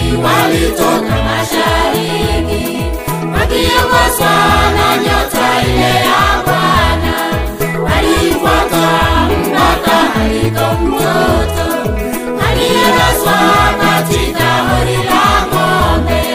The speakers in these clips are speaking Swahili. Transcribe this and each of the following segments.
walitoka mashariki wakiongozwa na nyota ile ya Bwana. Walifuata mpaka aliko mtoto aliyelazwa katika hori la ng'ombe.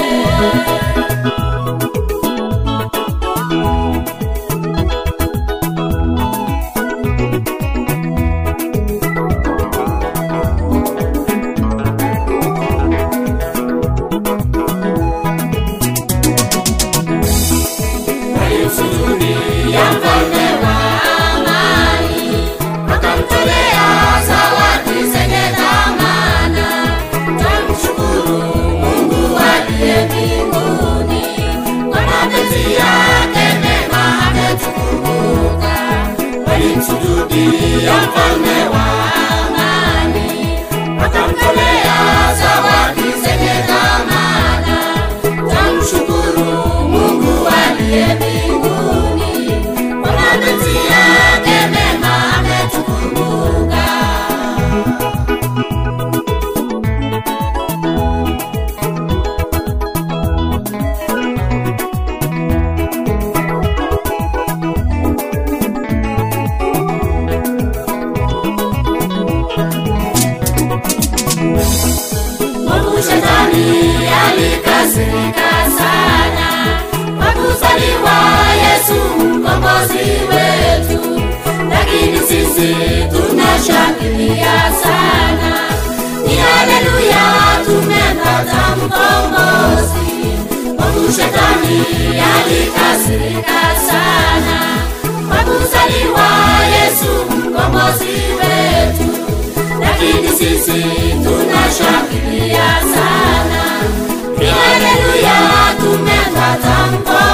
Walimsujudia mfalme wa amani, wakamtolea zawadi zenye thamana. Twamshukuru Mungu aliye mbinguni, kwa mapenzi yake mema ametukumbuka. Walimsujudia mfalme wa amani, wakamtolea zawadi zenye thamana. Twamshukuru Mungu aliye mbinguni, kwa mapenzi yake mema ametukumbuka. Mungu shetani alikasirika sana kwa kuzaliwa Yesu mkombozi wetu, lakini sisi tunashangilia sana. Ni haleluya, tumepata mkombozi. Mungu shetani alikasirika sana kwa kuzaliwa Yesu mkombozi wetu lakini sisi tunashangilia sana. Ni haleluya, tumepata mkombozi.